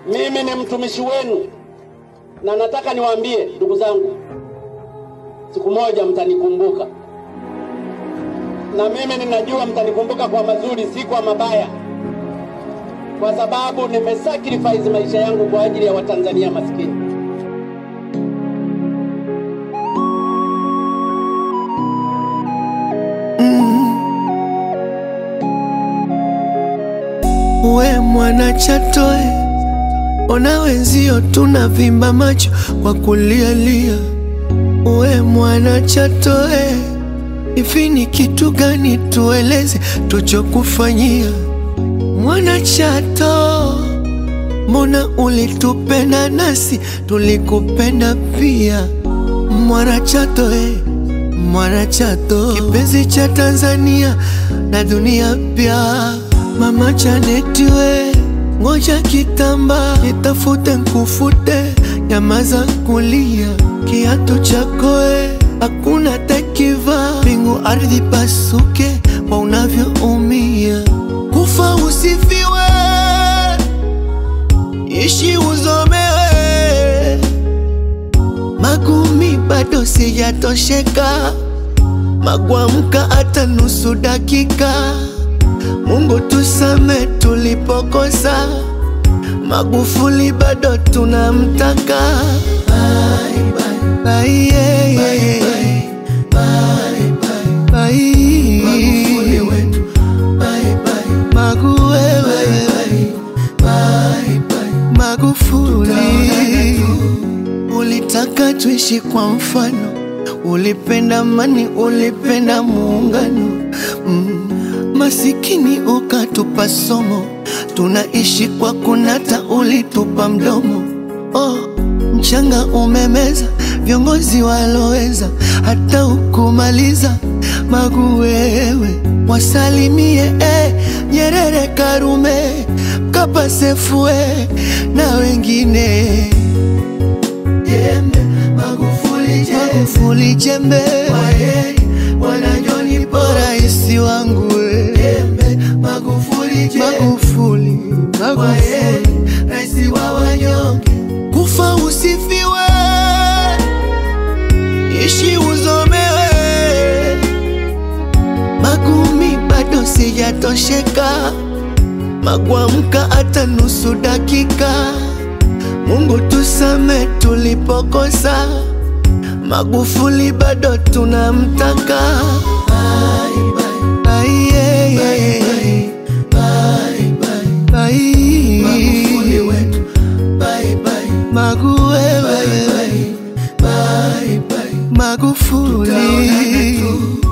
Mimi ni mtumishi wenu na nataka niwaambie ndugu zangu, siku moja mtanikumbuka, na mimi ninajua mtanikumbuka kwa mazuri, si kwa mabaya, kwa sababu nimesacrifice maisha yangu kwa ajili ya Watanzania maskini. We mwana Chatoe, ona wenzio tunavimba macho kwa kulialia. We mwana Chatoe, hivi ni kitu gani tueleze tuchokufanyia? Mwana Chato, mbona ulitupenda nasi tulikupenda pia? Mwana Chato eh, mwana Chato, kipenzi cha Tanzania na dunia pia. Mama Janeti we, ngoja kitamba nitafute nkufute, nyamaza kulia, kiatu chako we, hakuna takiva, mbingu ardhi pasuke kwa unavyoumia, kufa usifiwe, ishi uzomewe, magumi bado sijatosheka, magwamka hata nusu dakika Mungu tusame tulipokosa, Magufuli bado tunamtaka. Bye, bye, bye, yeah, yeah. Bye, bye, bye. Magufuli wetu. Bye, bye. Magu wewe. Bye, bye. Magufuli ulitaka tuishi kwa mfano, ulipenda amani, ulipenda muungano mm. Masikini ukatupa somo, tunaishi kwa kunata, ulitupa mdomo. Oh, mchanga umemeza viongozi waloweza, hata ukumaliza Magu wewe, wasalimie eh, Nyerere, Karume, Mkapa, Sefue na wengine jembe, Magufuli jembe, Magufuli jembe, waheri wanajoni bora isi wangu we. jembe, Magufuli jembe, Magufuli, Magufuli, raisi wa wanyonge, kufa usifiwe, ishi uzomewe, magumi bado sijatosheka, magwamka hata nusu dakika. Mungu tusame tulipokosa, Magufuli bado tunamtaka. Bye, bye, bye, yeah, yeah. Bye, bye, bye. Magufuli wetu. Bye, bye. Magu wewe. Bye, bye. Magufuli.